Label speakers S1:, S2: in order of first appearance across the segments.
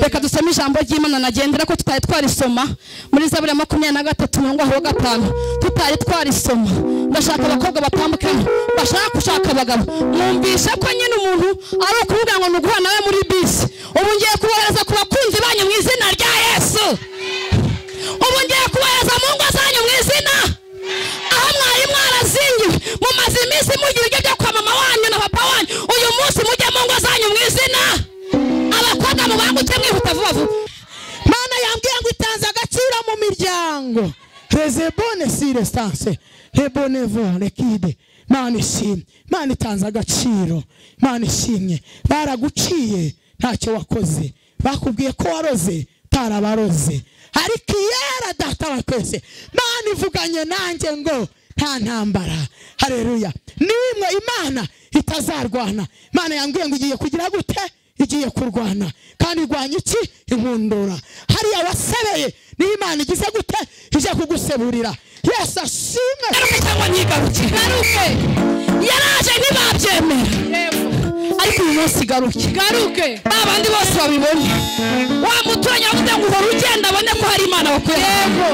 S1: reka dusome ijambo ry'imana nagendera ko tutari twarisoma muri zaburi ya makumyabiri na gatatu umurongo wa gatanu tutari twarisoma ndashaka abakobwa batambuka hano bashaka gushaka abagabo mwumvise ko nyine umuntu ari ukuvuga ngo ni uguhura nawe muri bisi ubu ngiye kubohereza ku bakunzi banyu mu izina rya yesu ubu ngiye kubohereza mu ngo zanyu mu izina aho mwari mwarazingiwe mumaze iminsi mugira ibyo byo kwa mama wanyu na papa wanyu uyu munsi mujye mu ngo zanyu mu izina abakobwa mubanguke mwihuta vuba vuba
S2: mana yambwiye ngo itanze agaciro mu miryango rezebone si resanse rebone vore kide mana ishimye mana itanze agaciro mana ishimye baraguciye ntacyo wakoze bakubwiye ko waroze tarabaroze ariko iyera data wa twese mana ivuganye nanjye ngo nta ntambara hareruya nimwe imana itazarwana imana yambwiye ngo igiye kugira gute igiye kurwana kandi irwanya iki inkundura hariya wasebeye niyo imana igize gute ije kuguseburira yesu ashimwe
S1: ngaruke cyangwa nyigaruke
S3: garuke
S1: yaraje ntibabyemera ariko uyu munsi garuke
S3: garuke
S1: ba bandi bose babibona wa muturanyi wavuze ngo uhora ugenda abone ko hari imana bakorera
S3: yego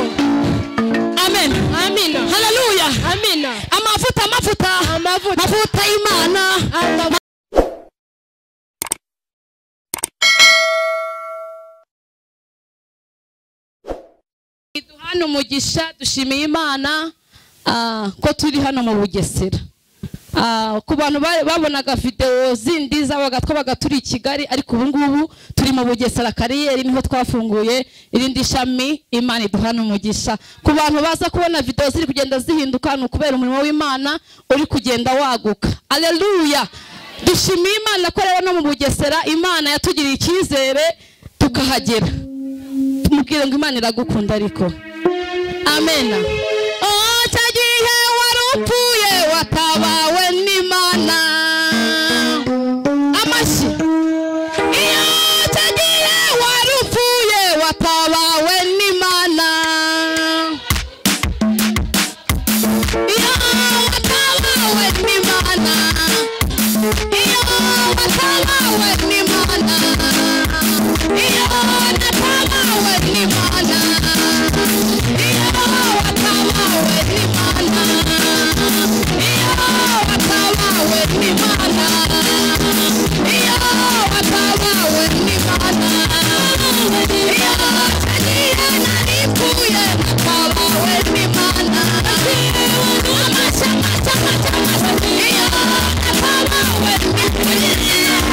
S1: amen
S3: amina
S1: haleluya
S3: amina
S1: amavuta amavuta
S3: amavuta
S1: amavuta y'imana
S3: amavuta
S1: duhana umugisha dushimiye imana ah, ko turi hano mu bugesera Ah, ku bantu ba- babonaga videwo zindi zabaga twabaga turi i kigali ariko ubu ngubu turi mu bugesera kariyeri niho twafunguye irindi shami imana iduhana umugisha ku bantu baza kubona videwo ziri kugenda zihinduka ni ukubera umurimo w'imana uri kugenda waguka aleluya dushimiye imana ko rero no mu bugesera imana yatugiriye icyizere tukahagera tumubwire ngo imana iragukunda ariko amena icyo gihe wari upfuye watabawe n'imana amashyi iyo icyo gihe wari upfuye watabawe n'imana iyo watabawe n'imana iyo watabawe n'imana iyo watabawe n'imana iyo watabawe n'imana iyo watabawe n'imana iyo watabawe n'imana iyo nagiye naripfuye natabawe n'imana amashya amashya amashya amashya iyo natabawe n'imana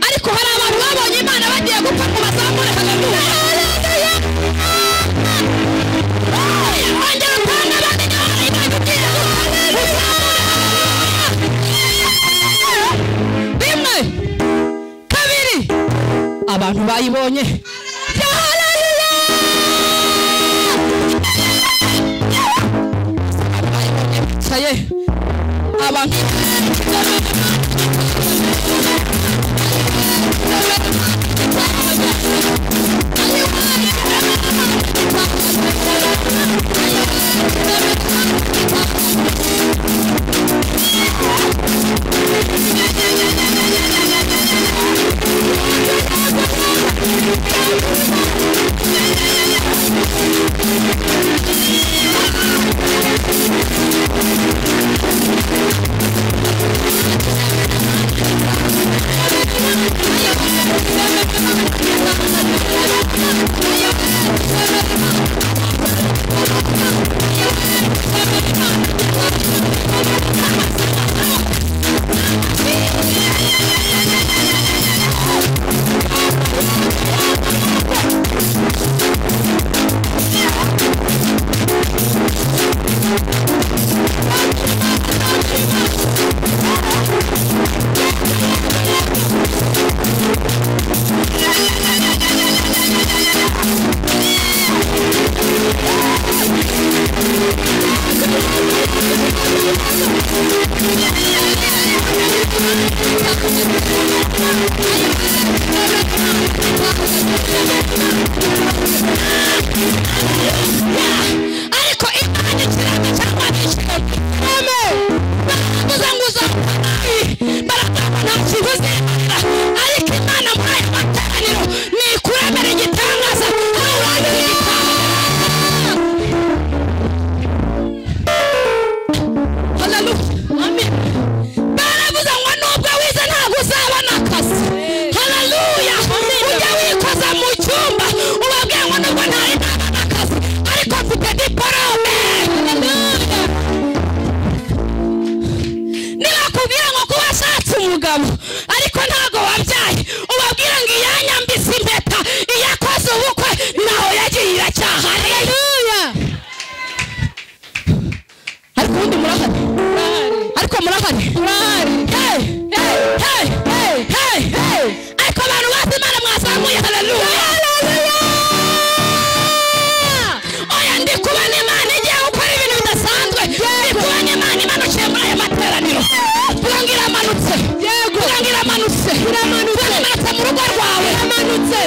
S1: ariko hari abantu babonye imana bagiye gupfa ngo bazamure kagame ongera utange abandi nawe iragugira rimwe kabiri abantu bayibonye Saye, abantu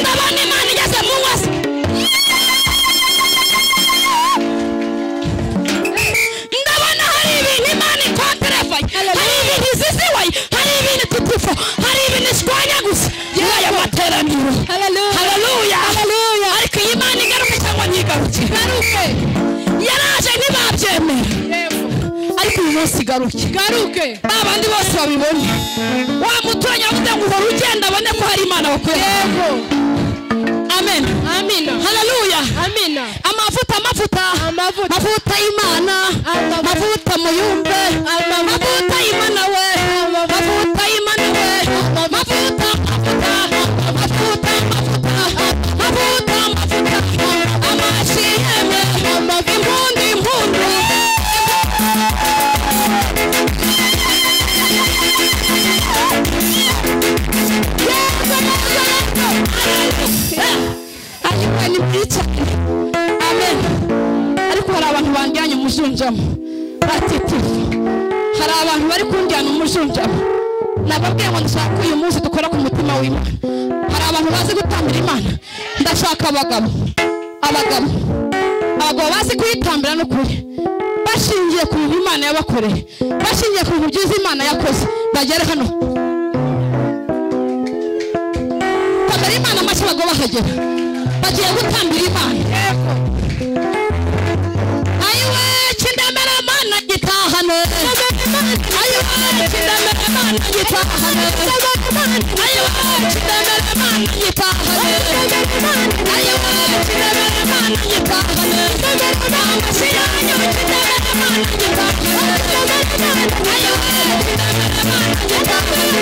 S2: ndabona imana igeze mu nkozi ndabona hari ibintu imana ikoterevaye hari ibintu iziziwaye hari ibintu tutufa hari ibintu ishwanya gusa muri aya materaniro haleluya ariko iyi mana igaruke cyangwa ntigaruke yaraje ntibabyemera ariko uyu munsi igaruke
S1: garuke
S2: ba bandi bose babibona wa muturanyi avuga ngo uhora ugenda abone ko hari imana bakuye
S1: yego
S2: amen
S1: amina
S2: haleluya
S1: amina
S2: amavuta amavuta
S1: amavuta
S2: mavuta y'imana
S1: Amavuta.
S2: mavuta muyumve
S1: Amavuta.
S2: mavuta y'imana we
S1: Amavuta.
S2: mavuta y'imana we mavuta mavuta mavuta mavuta mavuta mavuta amashi yeme impundu impundu Yesu, Yesu, Yesu. ariko ni mbi cyane amen ariko hari abantu banjyanye umujunjamo batitifu hari abantu bari kunjyana umujunjamo nababwiye ngo ndashaka uyu munsi dukora ku mutima w'imana hari abantu bazi gutambira imana ndashaka abagabo abagabo abagabo bazi kuyitambira n'ukuri bashingiye ku bintu imana yabakoreye bashingiye ku bintu byiza imana yakoze bagere hano bagara imana amashyi bagabo bahagera bagiye gutambira imana ayiwe kindamera mana gitahane ayiwe kindamera mana gitahane ayiwe kindamera mana gitahane ayiwe kindamera mana gitahane amashyi yanyu kindamera mana gitahane ayiwe kindamera mana gitahane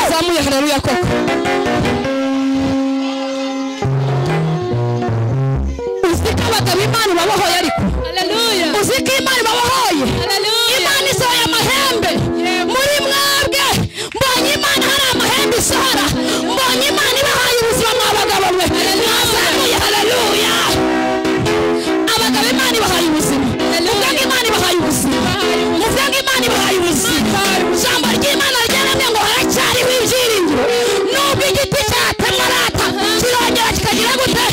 S2: zamuye haleluya koko uzi ko abagabo imana ibabohoye ariko
S1: haleluya
S2: uzi ko imana ibabohoye
S1: haleluya
S2: imana isohoye amahembe muri mwebwe mbonye imana hari amahembe isohora mbonye imana ibahaye ubuzima mwa bagabo mwe mwazamuye haleluya abagabo imana ibahaye ubuzima muvuge ngo imana ibahaye ubuzima muvuge ngo imana ibahaye ubuzima ijambo ry'imana ryaramye ngo haracyariho ibyiringiro nubwo igiti cyatemwa rata kirongera kikagira gute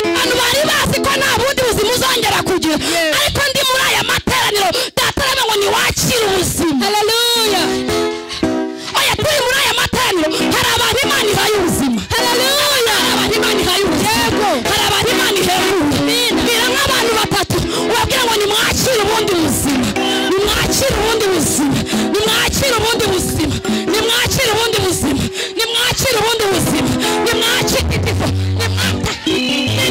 S2: abantu bari bazi ko nta bundi buzima uzongera kugira ariko ndi muri aya materaniro datarame ngo niwakire ubuzima
S1: haleluya
S2: oya turi muri aya materaniro hari abantu imana ihaye ubuzima haleluya hari abantu imana ihaye ubuzima hari abantu imana ihaye ubuzima bira nk'abantu batatu ubabwira ngo nimwakire ubundi buzima nimwakire ubundi buzima nimwakire ubundi buzima nimwakire ubundi buzima nimwakire ubundi buzima nimwakire igifu nimwakire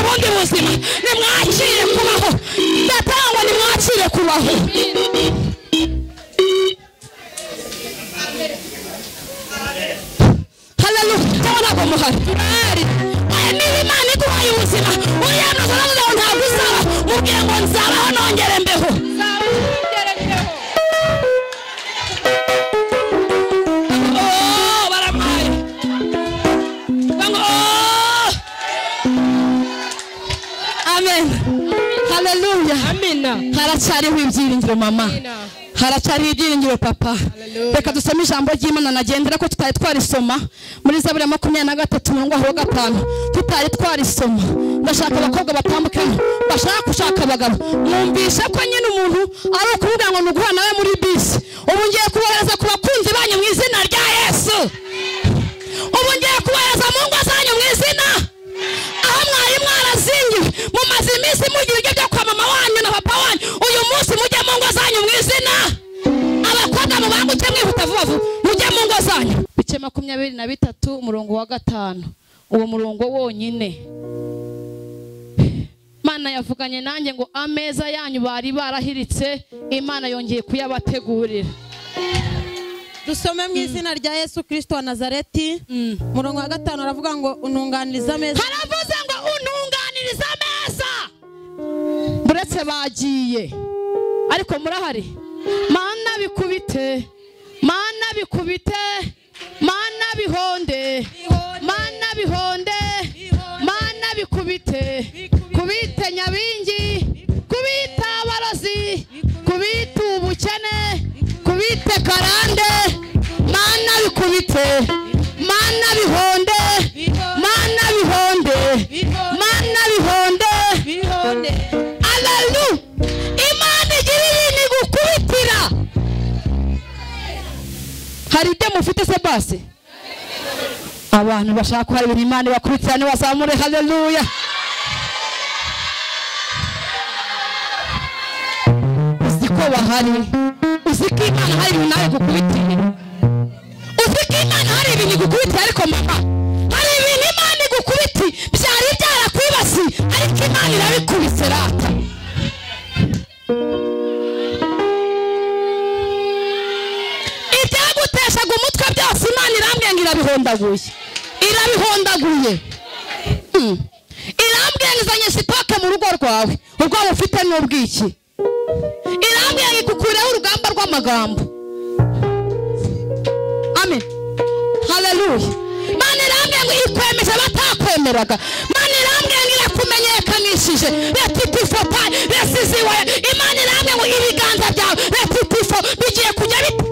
S2: ubundi buzima nimwakire ubundi buzima nimwakire kubaho ndatangwa nimwakire kubaho haleluya cyangwa ntabwo muhari mwari mwemere imana iguhaye ubuzima uriya mwana uzana ngo
S1: akubwiye ngo nzabaho nongere mbeho Oh, barampaye Bamwe, oh! amen haleluya
S3: amina
S1: haracyariho ibyiringiro mama
S3: Amina.
S1: haracyariho ibyiringiro papa
S3: Hallelujah.
S1: reka dusome ijambo ry'imana nagendera ko tutari twarisoma muri zaburi ya makumyabiri na gatatu umurongo aho gatanu tutari twarisoma ndashaka abakobwa batambuka hano bashaka gushaka abagabo mwumvishe ko nyine umuntu ari ukuvuga ngo ni uguhura nawe muri bisi ubu ngiye kubohereza ku bakunzi banyu mu izina rya yesu ubu ngiye kubohereza mu ngo zanyu mu izina aho mwari mwarazingiwe mumaze iminsi mugira ibyo byo kwa mama wanyu na papa wanyu uyu munsi mujye mu ngo zanyu mu izina abakobwa mubanguke mwihuta vuba vuba mujye mu ngo zanyu bice makumyabiri na bitatu umurongo wa gatanu uwo murongo wonyine imana yavuganye nanjye ngo ameza yanyu bari barahiritse imana yongeye kuyabategurira
S4: dusome mu izina rya yesu kirisito wa nazareti
S1: Mm.
S4: umurongo wa gatanu aravuga ngo ununganiriza ameza
S1: haravuze ngo untunganirize ameza buretse bagiye ariko murahari mana bikubite mana bikubite mana bihonde mana bihonde mana bikubite kubite nyabingi kubita abarozi kubita ubukene kubite karande mana bikubite mana bihonde mana bihonde mana bihonde Alalu imana igira ibintu igukubitira hari ibyo mufite se basi abantu bashaka ko hari ibintu imana ibakubitira ntibazamure haleluya uzi ko bahari uzi ko imana hari ibintu nawe igukubitira uzi ko imana hari ibintu igukubitira ariko mama hari ibintu imana igukubiti byari byarakwibasi ariko imana irabikubise rata ibyaguteshaga umutwe byose imana irambwiye ngo irabihondaguye irabihondaguye Hmm. irambwiye ngo izanye sitoke mu rugo rwawe urwabo ufite ni ubwiki irambwiye ngo ikukureho urugamba rw'amagambo amen haleluya mana irambwiye ngo ikwemeje batakwemeraga mana irambwiye ngo irakumenyekanishije retififo payi resiziwe imana irambwiye ngo ibiganza byawe retififo bigiye kujya bite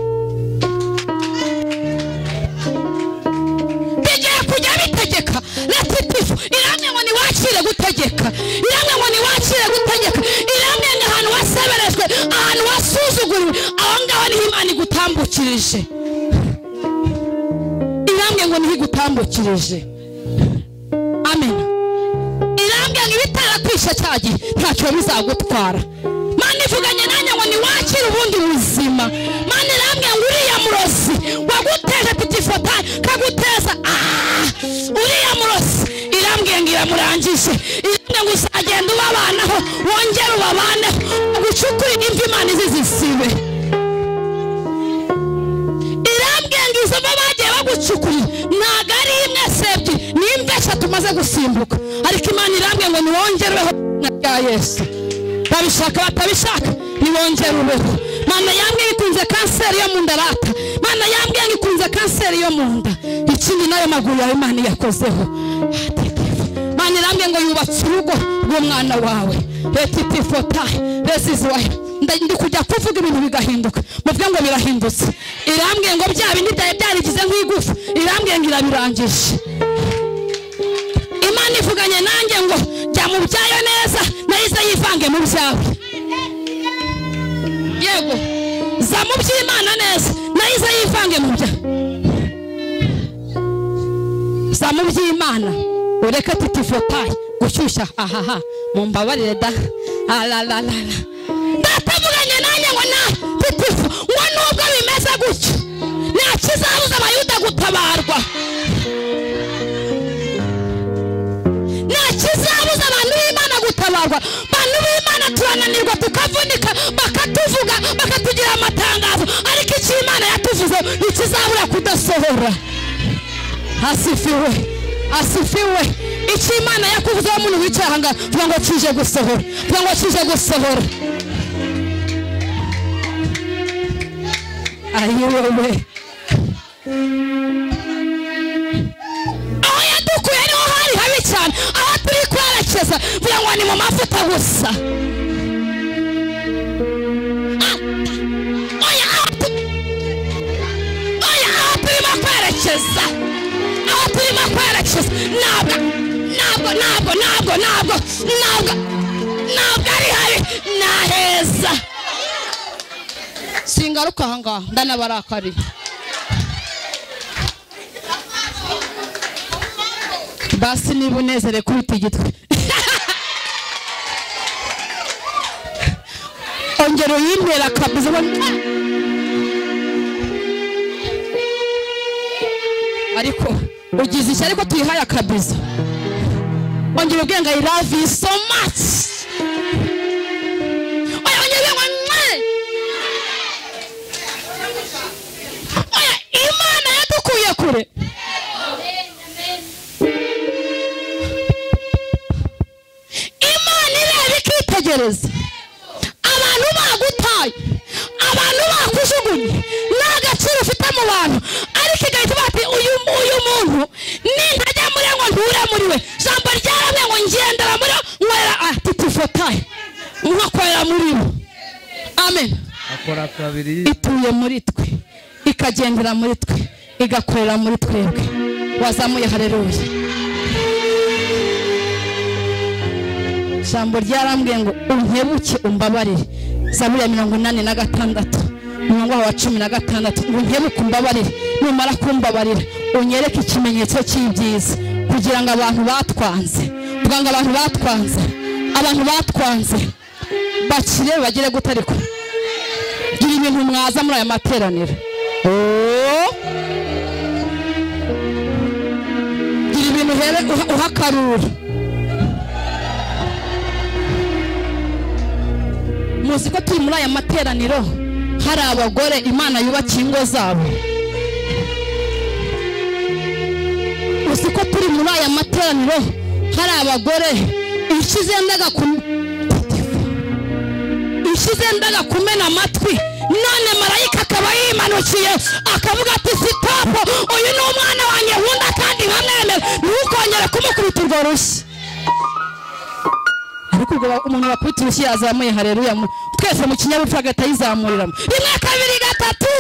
S1: bigiye kujya bitegeka retififo irambwiye ngo niwakire gutegeka irambwiye ngo niwakire gutegeka irambwiye ngo ahantu waseberejwe ahantu wasuzuguriwe aho ngaho niho imana igutambukirije irambwiye ngo niho igutambukirije amen irambwiye ngo ibitarakwishe cya gihe ntacyo bizagutwara mana ivuganye nanjye ngo niwakire ubundi buzima mana irambwiye ngo uriya murozi waguteje tutifotaye kaguteza ah! uriya murozi irambwiye ngo iramurangije irambwiye ngo uzagenda ubabanaho wongere ubabaneho ugucukurire imvi imana izizisibe irambwiye ngo izo mba bagiye bagucukuye ntabwo ari imwe sebye ni imva eshatu umaze gusimbuka ariko imana irambwiye ngo niwongereho na rya yesu babishaka batabishaka niwongere ubeho mana yambwiye ngo ikunze kanseri yo mu nda rata mana yambwiye ngo ikunze kanseri yo mu nda ikindi nayo maguru yawe imana iyakozeho Hatitifu. mana irambwiye ngo yubatse urugo rw'umwana wawe retitifotayi resiziwayi ndi kujya kuvuga ibintu bigahinduka muvuge ngo birahindutse irambwiye ngo bya bindi byari byarigize nk'igufa irambwiye ngo irabirangije imana ivuganye nanjye ngo jya mu byayo neza nayize yivange mu byawe yego za mu by'imana neza nayize yivange mu byawe za mu by'imana ureke tutifotaye gushyushya ahaha mumbabarire da alalala ndatavuganye nanjye ngo na tutifu ngo nubwo bimeze gutyo nta kizabuza abayuda gutabarwa nta kizabuza abantu b'imana gutabarwa abantu b'imana turananirwa tukavunika bakatuvuga bakatugira amatangazo ariko icyo imana yatuvuze ntikizabura kudasohora hasifiwe asifiwe icyo imana yakuvuzeho muntu wicaye aha ngaha vuga ngo kije gusohora vuga ngo kije gusohora ayiwewe aho yadukuye niho hari habi cyane aho turi kwerekeza vuga ngo ni mu mavuta gusa Ah, oya aho tu- oya aho turimo kwerekeza aho turimo kwerekeza ntabwo ntabwo ntabwo ntabwo ntabwo ntabwo ntabwo ari habi ni aheza singaruka aha ngaha ndanabarakariye basi niba unezere kubita igitwe ongera uyintera akabuze ubona ariko ugize iki ariko tuyihaye akabizo ongera ubwenge i love you so much oya ongera ubwenge mwere oya imana yadukuye kure imana ireba ikitegereza abantu bagutaye abantu bakujugunye nta gaciro ufite mu bantu ariko igahita ivuga ati uyu uyu muntu nintajya muri we ngo nture muri we ijambo ryaravuye ngo ngendera muri we nkorera ati tufotaye nkakorera muri bo amen
S5: akora kabiri
S1: ituye muri twe ikagendera muri twe igakorera muri twebwe wazamuye hareruye ijambo ryarambwiye ngo unkebuke umbabarire zaburi ya mirongo inani na gatandatu umurongo wa cumi na gatandatu ngo unkebuke umbabarire numara kumbabarira unyereke ikimenyetso cy'ibyiza kugira ngo abantu batwanze kugira ngo abantu batwanze abantu batwanze bakire bagire gute ariko gira ibintu mwaza muri aya materaniro Oo. gira ibintu uhere uha- uha akaruru muzi ko turi muri aya materaniro hari abagore imana yubakiye ingo zabo uzi ko turi muri aya materaniro hari abagore inshyi zendaga ku ishize ndaga kumena amatwi none marayika akaba yimanukiye akavuga ati sitopu uyu ni umwana wanjye nkunda kandi nkamwemera ntukongere kumukubita urwo rushyi ariko ubwo ba- umuntu wakubita urushyi yazamuye hareruya mu- twese mu kinyabupfura agahita yizamuriramo rimwe kabiri gatatu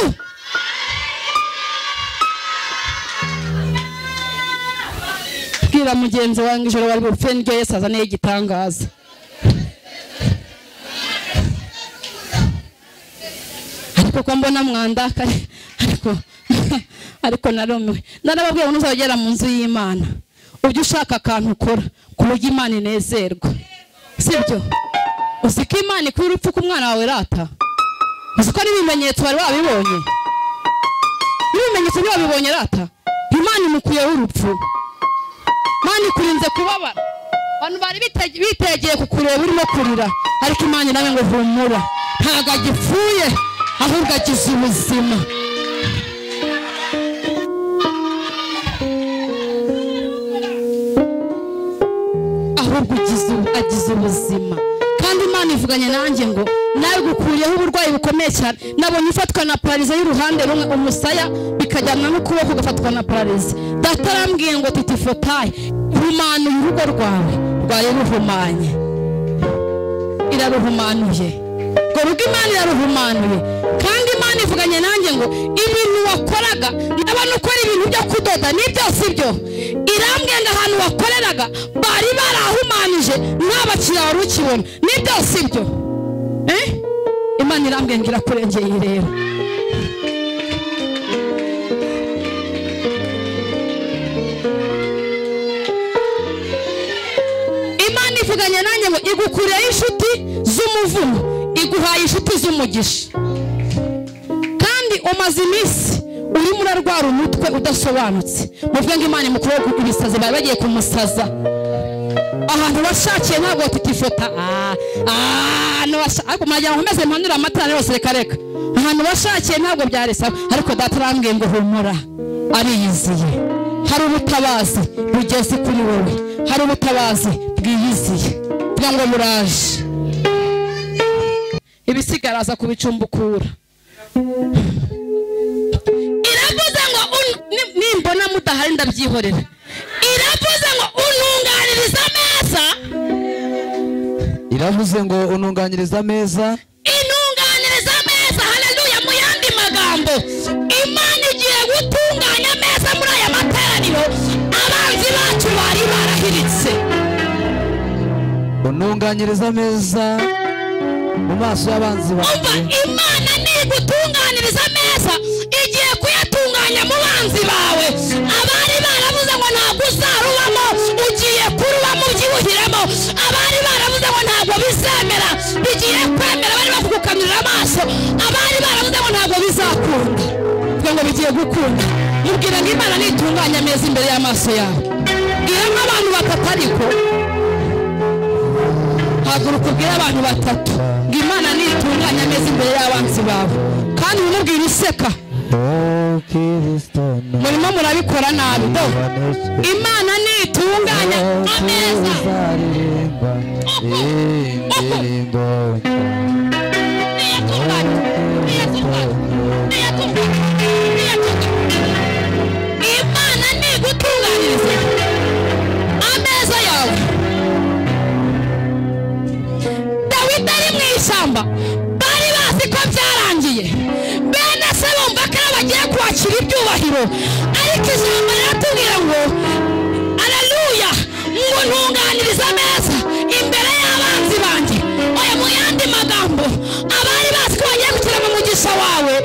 S1: bwira mugenzi wanjye ijoro wari bupfe niryo yesu azaniye igitangaza ariko ko mbona mwandaka ariko ariko narumiwe narababwiye ngo ntuzagera mu nzu y'imana ujye ushaka akantu ukora ku buryo imana inezerwa sibyo uzi ko imana ikuye urupfu ko umwana wawe rata uzi ko n'ibimenyetso bari babibonye n'ibimenyetso ntibabibonye rata imana imukuyeho urupfu imana ikurinze kubabara abantu bari bite- bitegeye kukureba urimo kurira ariko imana nawe ngo humura ntabwo agipfuye ahubwo agize ubuzima ahubwo ugize ubu- agize ubuzima kandi imana ivuganye nanjye ngo nawe gukuriyeho uburwayi bukomeye cyane nabonye ufatwa na pararize y'uruhande rumwe umusaya bikajyana n'ukuboko ugafatwa na pararize data arambwiye ngo titi fotaye humanuye urugo rwawe rwari ruhumanye iraruhumanuye ngo rugo imana iraruhumanuye kandi imana ivuganye nanjye ngo ibintu wakoraga ndabona ukora ibintu byo kudoda ni byose ibyo irambwiye ngo ahantu wakoreraga bari barahumanije nta bakiriya wari ukibona ni byose ibyo Eh? imana irambwiye ngo irakurengeye rero imana ivuganye nanjye ngo igukuriyeho inshuti z'umuvumo iguhaye inshuti z'umugisha kandi umaze iminsi urimo urarwara umutwe udasobanutse muvuge ngo imana imukuraho ibisazi bari bagiye kumusaza ahantu washakiye ntabwo tutifota ariko muragira ngo meze mpanure amatara yose reka reka ahantu washakiye ntabwo byari sawa ariko data arambwiye ngo humura ariyiziye hari ubutabazi bugeze kuri wowe hari ubutabazi bwiyiziye bwa ngo muraje ibisigara aza kubicumbukura iravuze ngo un- ni- nimbona mudahari ndabyihorera iravuze ngo untunganirize ameza
S5: iravuze ngo ununganiriza ameza
S1: intunganiriza ameza haleluya mu yandi magambo imana igiye gutunganya ameza muri aya materaniro abanzi bacu bari barahiritse
S5: ununganiriza ameza mu maso y'abanzi
S1: umva
S5: banjye
S1: imana nigutunganiriza ameza igiye kuyatunganya mu banzi bawe abari baravuze ngo ntabwo uzarubamo ugiye kurubamo ubyibuhiremo abari baravuze ngo ntabwo bizemera bigiye kwemera bari bakugukanurira amaso abari baravuze ngo ntabwo bizakunda kugira ngo bigiye gukunda mubwira ngo imana nitunganya ameza imbere y'amaso yawe bwira nk'abantu batatu ariko haguruka ubwire abantu batatu ngo imana nitunganya ameza imbere y'abanzi bawe kandi umubwire useka
S5: Oh, Kristo,
S1: murimo murabikora nabi do
S5: nabaneshye.
S1: imana nitunganya ameza
S5: tuzaririmba indirimbo
S1: niyatunganya niyatunganya niyatunganya niyatunganya imana nigutunganyiriza ameza yawe dawidi ari mu ishyamba bari bazi ko byarangiye bene se bumva ko ari bagiye kwakira ibyubahiro ariko ijambo riratubwira ngo aleluya ngo ntunganirize ameza imbere y'abanzi banjye oya mu yandi magambo abari bazi ko bagiye kugera mu mugisha wawe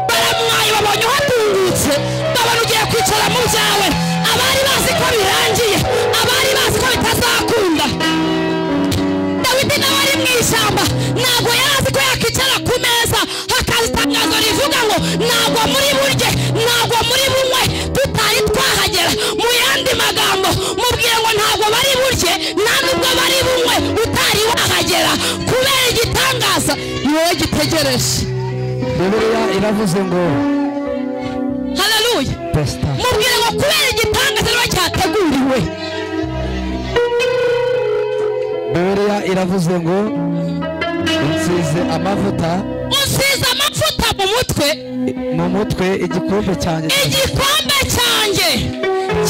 S1: baramwaye babonye uhatungutse babona ugiye kwicara mu byawe abari bazi ko birangiye abari bazi ko bitazakunda dawidi nawe ari mu ishyamba ntabwo yarazi ko yakicara ku meza hakaza itangazo rivuga ngo ntabwo muri burye ntabwo muri bunywe tutari twahagera mu yandi magambo mubwire ngo ntabwo bari burye nta nubwo bari bunywe utari wahagera kubera igitangaza ni wowe gitegereje
S5: bibiliya iravuze ngo
S1: haleluya
S5: pesita
S1: mubwire ngo kubera igitangaza niba cyateguriwe
S5: bibiliya iravuze ngo unsize amavuta
S1: usize amavuta mu mutwe
S5: mu mutwe igikombe cyanjye
S1: igikombe cyanjye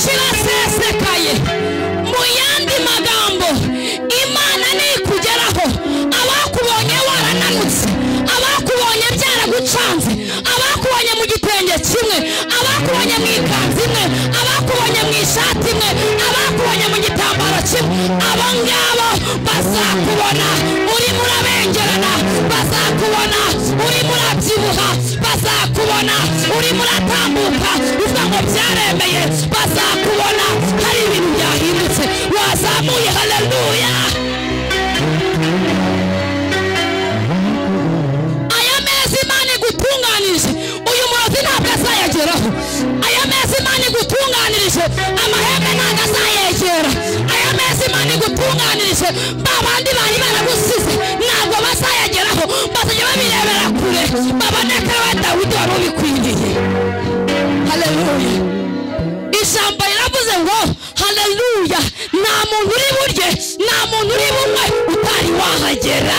S1: kirasesekaye mu yandi magambo imana nikugeraho abakubonye warananutse abakubonye byaragucanze abakubonye mu gitenge kimwe abakubonye mu ikanzu imwe abakubonye mu ishati imwe abakubonye mu gitambaro kimwe abo ngabo bazakubona urimo urabengerana bazakubona urimo urabyibuha bazakubona urimo uratambuka uvuga ngo byaremeye bazakubona hari ibintu byahindutse wazamuye haleluya aya meza imana igutunganirije uyu murozi ntabwo azayageraho aya meza imana igutunganirije amahembe ntabwo azayegera aya meza imana igutunganirije ba bandi bari baragusize ntabwo bazayageraho bazajya babirebera kure babone ko ari we dawidi wari ubikwiriye haleluya ijambo riravuze ngo haleluya nta muntu uri burye nta muntu uri bumwe utari wahagera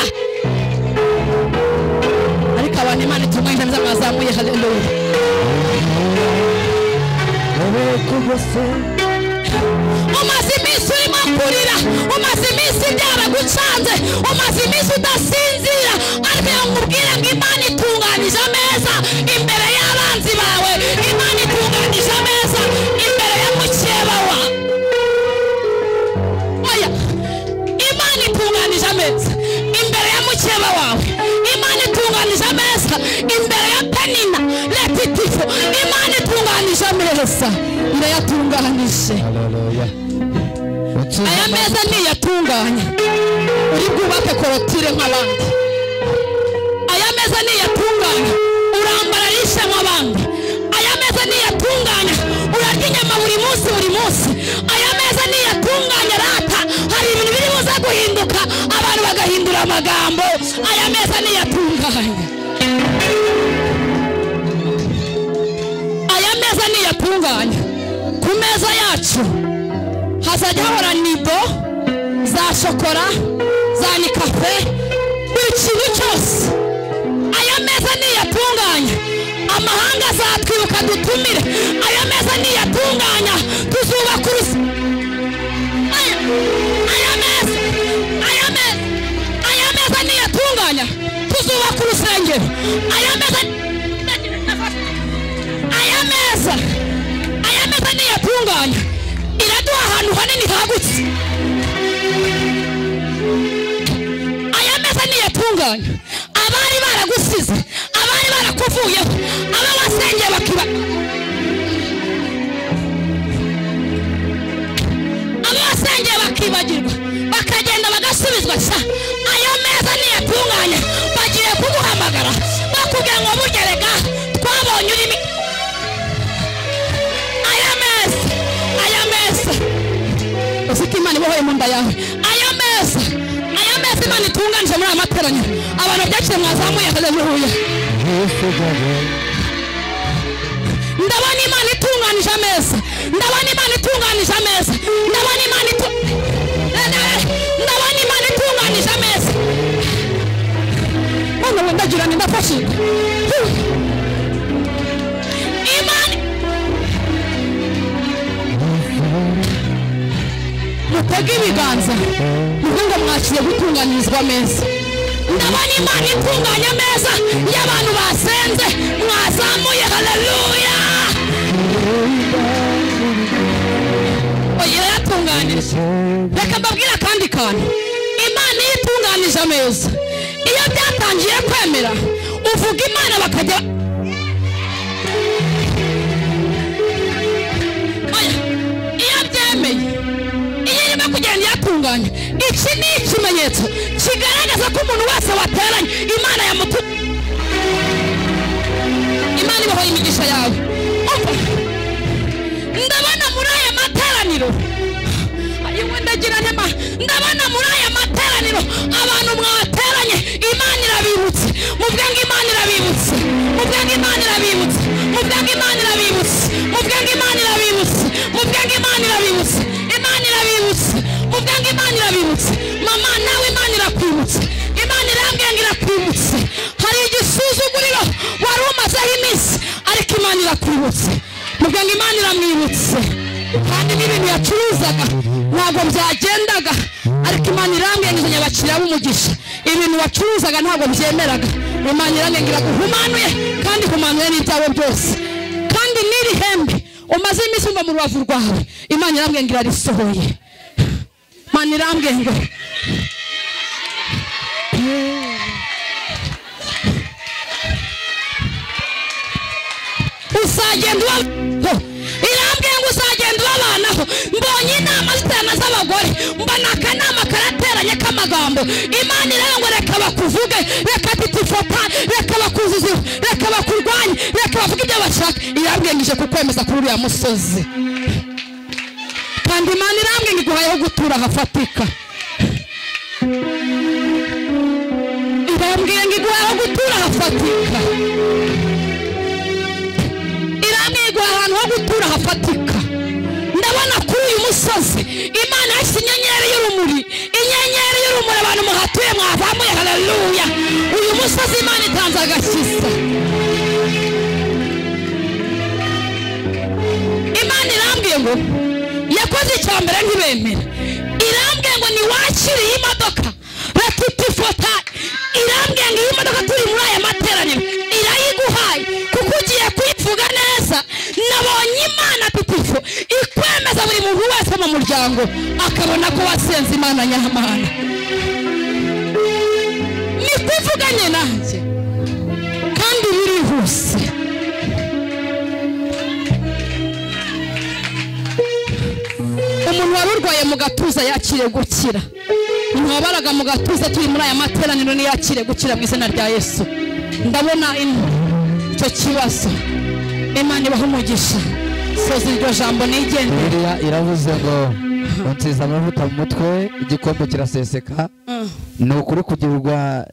S1: ariko abantu imana itunganyije ameza mwazamuye haleluya umaze iminsi urimo kurira umaze iminsi byaragucanze umaze iminsi udasinzira ariko iyo nkubwira ngo imana itunganije ameza imbere y'abanzi bawe imana itunganije ameza imbere ya mukeba wa oya imana itunganije ameza imbere ya mukeba wawe imana itunganije ameza imbere ya penina letitifo imana itunganije ameza irayatunganije aya meza niyatunganya uri bwubake korotire nk'abandi aya meza niyatunganya urambara rishe nk'abandi aya meza niyatunganya urarya inyama buri munsi buri munsi aya meza niyatunganya rata hari ibintu biri buze guhinduka abantu bagahindura amagambo aya meza niyatunganya aya meza niyatunganya ku meza yacu hazajya hahora nido za shokora za nikafe buri kintu cyose aya meza niyatunganya amahanga azatwibuka dutumire aya meza niyatunganya tuzubaka uruzi aya aya meza aya meza aya meza niyatunganya tuzubaka urusengero aya meza aya meza aya meza niyatunganya iraduha ahantu hanini hagutse aya meza niyatunganya abari baragusize abari barakuvuyeho aba wasengeye bakiba aba wasengeye bakibagirwa bakagenda bagasubizwa sa ayo meza niyatunganya bagiye kuguhamagara bakubwira ngo bugerega twabonye urimi aya meza aya meza ufite imana ibohoye mu nda yawe aya meza aya meza imana itunganije muri aya materaniro abantu byakire mwazamuye haleluya
S5: Yesu gabo
S1: ndabona imana itunganije ameza ndabona imana itunganije ameza ndabona imana itu ndabona imana itunganije ameza none ubu ndagira ni ndafashe imana mutege ibiganza muvuga mwakiriye gutunganirizwa ameza ndabona imana itunganya ameza y'abantu basenze mwazamuye haleluya oya yaratunganije reka mbabwire akandi kantu imana iyo itunganije ameza iyo byatangiye kwemera uvuga imana bakajya Oya, iyo byemeye iyo irimo kugenda iyatunganya iki ni ikimenyetso kigaragaza ko umuntu wese wateranye imana yamutu imana ibahoye imigisha yawe Umva, ndabona muri aya materaniro ayiwe ndagira ntema ndabona muri aya materaniro abantu mwateranye imana irabibutse muvuge ngo imana irabibutse muvuge ngo imana irabibutse muvuge ngo imana irabibutse muvuge ngo imana irabibutse muvuge ngo imana irabibutse imana irabibutse muvuge ngo imana irabibutse mama nawe imana irakwibutse imana irambwiye ngo irakwibutse hari igisuzuguriro wari umazeho iminsi ariko imana irakwibutse muvuge ngo imana iramwibutse kandi n'ibintu yacuruzaga ntabwo byagendaga ariko imana irambwiye ngo izanye abakiriya b'umugisha ibintu wacuruzaga ntabwo byemeraga imana irambwiye ngo iraguhumanuye kandi ikumanuye n'ibyawe byose kandi n'iri hembe umaze iminsi wumva mu rubavu rwawe imana irambwiye ngo irarisohoye imana irambwiye ngo uzagenda ubabanaho irambwiye ngo uzagenda ubabanaho mbonye inama ziterana z'abagore mbona akanama karateranye k'amagambo imana iravuga ngo reka bakuvuge reka titifota reka bakuzuziwe reka bakurwanye reka bavuge ibyo bashaka irambwiye ngo ije kukwemeza kuri uriya musozi kandi imana irambwiye ngo iguhayeho gutura hafatika irambwiye ngo iguhayeho gutura hafatika iramwigwa ahantu ho gutura hafatika ndabona kuri uyu musozi imana yashyize inyenyeri y'urumuri inyenyeri y'urumuri abantu muhatuye mwavamuye haleluya uyu musozi imana itanze agakiza imana irambwiye ngo yakoze icya mbere ntibemera irambwiye ngo niwakiriye imodoka ratutifotaye irambwiye ngo iyi modoka turi muri aya materaniro irayiguhaye kuko ugiye kuyivuga neza nabonye imana tutifo ikwemeza buri muntu wese mu muryango akabona ko wasenze imana nyamana ni kuvuganye nanjye kandi birihuse umuntu wari urwaye mu gatuza yakire gukira ntwabaraga mu gatuza turi muri aya materaniro niyakire gukira mu izina rya yesu ndabona ino icyo kibazo imana ibaha umugisha soza iryo jambo nigende
S5: Bibiliya iravuze ngo unsize amavuta mu mutwe igikombe kiraseseka ni ukuri kugirirwa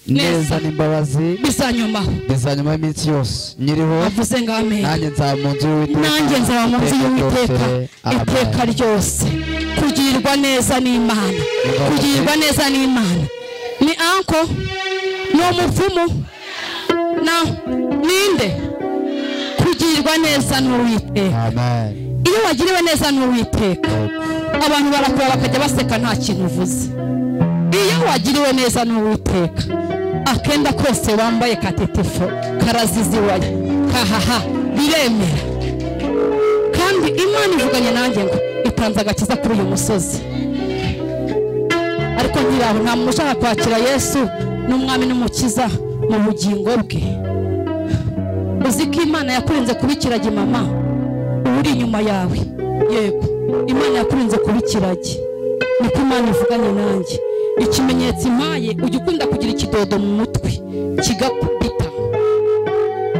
S1: neza
S5: neza n'imbabazi
S1: bizanyomaho
S5: bizanyuma y'iminsi yose nyiriho
S1: avuze ngo amen
S5: nanjye nzaba mu nzu y'uwiteka
S1: nanjye nzaba mu nzu y'uwiteka iteka ryose kugirirwa neza n'imana kugirirwa neza n'imana ni anko ni umupfumu na ninde kugirirwa neza n'uwiteka
S5: amen
S1: iyo wagiriwe neza n'uwiteka abantu barakureba bakajya baseka nta kintu uvuze iyo wagiriwe neza n'uwiteka akenda kose wambaye katetefo karaziziwaye kahaha biremera kandi imana ivuganye nanjye ngo itanze agakiza kuri uyu musozi ariko nyiraho nta muntu ushaka kwakira yesu n'umwami n'umukiza mu bugingo bwe uzi ko imana yakurinze kuba ikiragi mama uba uri inyuma yawe yego imana yakurinze kuba ikiragi niko imana ivuganye nanjye ikimenyetso impaye ujya ukunda kugira ikidodo mu mutwe kigakubita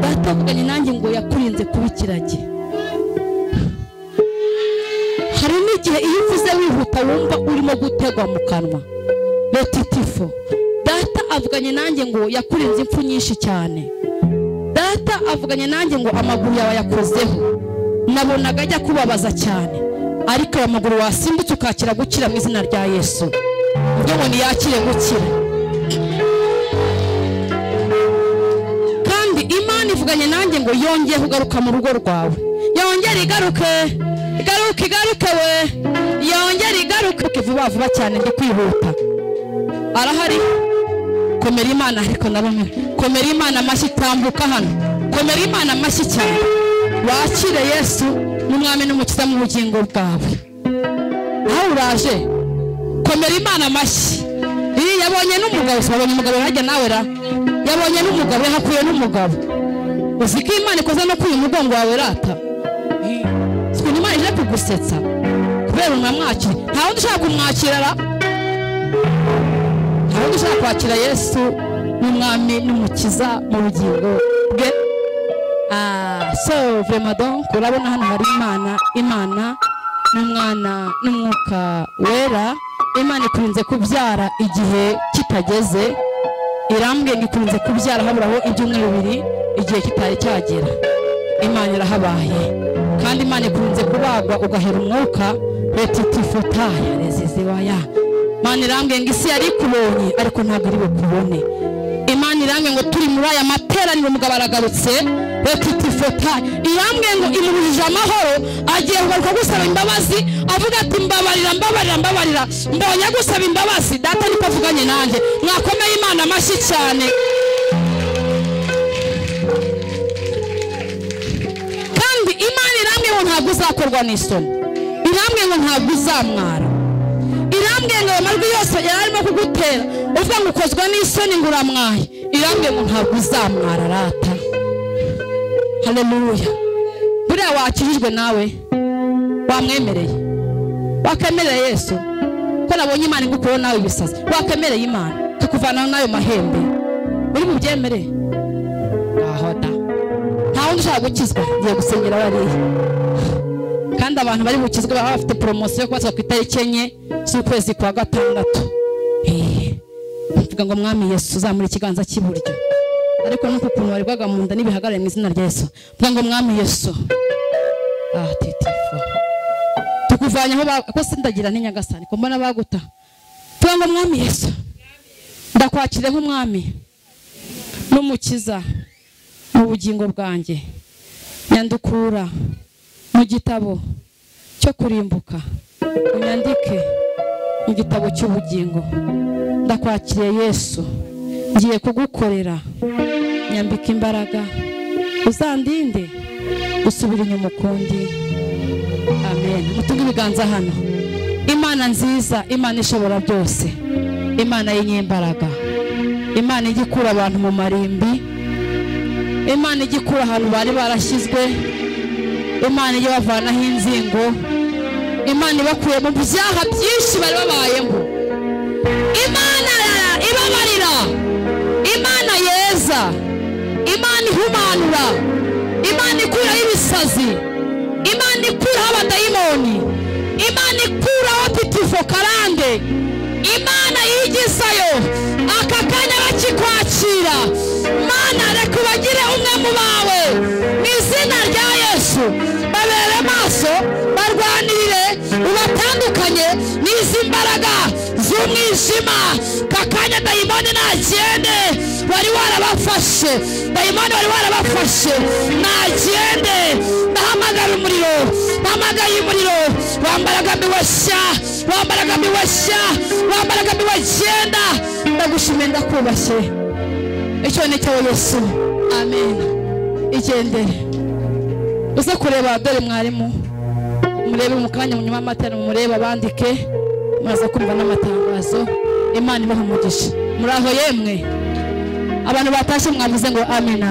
S1: data avuganye nanjye ngo yakurinze kuba ikiragi hari n'igihe iyo uvuze wihuta wumva urimo gutegwa mu kanwa letitifo data avuganye nanjye ngo yakurinze impfu nyinshi cyane data avuganye nanjye ngo amaguru yawe yakozeho nabonaga ajya kubabaza cyane ariko aya maguru wasimbutse ukakira gukira mu izina rya yesu ibyo ngo niyakire gukira kandi imana ivuganye nanjye ngo yongeye kugaruka mu rugo rwawe yongere igaruke igaruke igaruke we yongere igaruke vuba vuba cyane ndi kwihuta arahari komera imana ariko nabone komera imana amashyi tambuka hano komera imana amashyi cyane wakire yesu n'umwami n'umukiza mu bugingo bwawe nawe uraje komera imana amashyi iyi yabonye n'umugabo si wabonye umugabo hajya nawe ra yabonye n'umugabo yahakuye n'umugabo uzi ko imana ikoze no kuri uyu mugongo wawe rata si ukuntu imana ije kugusetsa kubera unamwakira nta wundi ushaka kumwakira ra nta wundi ushaka kwakira yesu n'umwami n'umukiza mu bugingo bwe Ah, so vraiment donc urabona hano hari imana imana n'umwana n'umwuka wera imana ikunze kubyara igihe kitageze irambwenge ikunze kubyara haburaho ibyumweru bibiri igihe kitari cyagera imana irahabaye kandi imana ikunze kubagwa ugahera umwuka retitifutaya reziziwaya imana irambwenge isi yari ikubonye ariko ntabwo iri bukubone imana irambwenge ngo turi muri aya materaniro umugabo aragarutse rekitifota irambwenge ngo imubujije amahoro agiye kugaruka gusaba imbabazi avuga ati mbabarira mbabarira mbabarira mbonye agusaba imbabazi data niko avuganye nanjye mwakomeye imana amashyi cyane kandi imana irambwiye ngo ntabwo uzakorwa n'isoni irambwiye ngo ntabwo uzamwara irambwiye ngo ayo majwi yose yari arimo kugutera uvuga ngo ukozwa n'isoni ngo uramwaye irambwiye ngo ntabwo uzamwara rata haleluya buriya wakirijwe nawe wamwemereye wakemereye yesu ko nabonye imana igukuyeho nawe ibisazi wakemereye imana ikakuvanaho n'ayo mahembe uri bubyemere aho da nta wundi ushaka gukizwa ngiye gusenyera bariya kandi abantu bari bukizwe baba bafite poromosiyo yo kubatwa ku itariki enye z'ukwezi kwa gatandatu Eh, mvuga ngo mwami yesu uzamura ikiganza cy'iburyo ariko nuko ukuntu waribwaga mu nda n'ibihagarare mu izina rya yesu mvuga ngo mwami yesu ah titifo tukuvanye aho ba- ko sindagira ni nyagasani ko mbona baguta mvuga ngo mwami yesu ndakwakire nk'umwami n'umukiza mu bugingo bwanjye nyandukura mu gitabo cyo kurimbuka unyandike mu gitabo cy'ubugingo ndakwakiriye yesu ngiye kugukorera nyambika imbaraga uzandinde usubire inyuma ukundi amen mutunge ibiganza hano imana nziza imana ishobora byose imana y'inyembaraga imana ijya ikura abantu mu marimbi imana ijya ikura ahantu bari barashyizwe imana ijya bavanaho inzingo imana ibakuye mu byaha byinshi bari babayemo imana ibabarira imana yeza imana ihumanura imana ikuraho ibisazi imana ikuraho abadayimoni imana ikuraho titifo karande imana yigisayo aka kanya bakikwakira ishema kakanya dayimoni nagende wari warabafashe dayimoni wari warabafashe nagende ndahamagara umuriro ndahamagaye umuriro wambaraga miwashya wambaraga miwashya wambaraga miwagenda ndagushimiye ndakubashye icyo ni cyawe yesu amen igendere uze kureba dore mwarimu murebe mu kanya munyuma y'amatara murebe abandike muraza kumva n'amatangazo imana ibaha umugisha muri aho yemwe abantu batashye mwavuze ngo amena